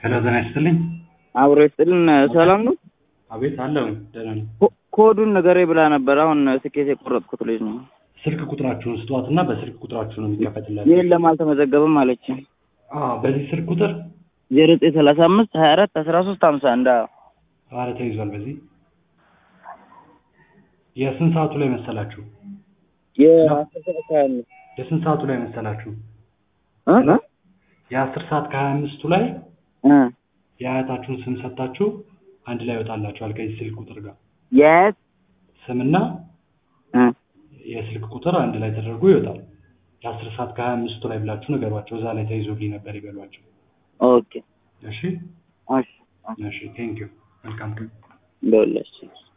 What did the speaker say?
ሄሎ ጤና ይስጥልኝ። አብሮ ይስጥልን። ሰላም ነው? አቤት አለው። ደህና ነኝ። ኮ- ኮዱን ንገሬ ብላ ነበር። አሁን ትኬት የቆረጥኩት ልጅ ነው። ስልክ ቁጥራችሁን ስጧት እና በስልክ ቁጥራችሁ ነው የሚከፈትላችሁ። የለም አልተመዘገበም አለች። አዎ በዚህ ስልክ ቁጥር ዜሮ ዘጠኝ ሰላሳ አምስት ሀያ አራት አስራ ሶስት ሀምሳ አንድ ኧረ ተይዟል። በዚህ የስንት ሰዓቱ ላይ መሰላችሁ? የአስር ሰዓት ሀያ አምስት የስንት ሰዓቱ ላይ መሰላችሁ? እ? እ? የአስር ሰዓት ከሀያ አምስቱ ላይ እ። የአያታችሁን ስም ሰጥታችሁ አንድ ላይ ይወጣላችኋል ከዚህ ስልክ ቁጥር ጋር የት? ስምና እ። የስልክ ቁጥር አንድ ላይ ተደርጎ ይወጣል። የአስር ሰዓት ከሀያ አምስቱ ላይ ብላችሁ ንገሯቸው። እዛ ላይ ተይዞልኝ ነበር ይበሏቸው። ኦኬ እሺ እሺ እሺ ቴንኪዩ መልካም ቀን። ደውላችሁ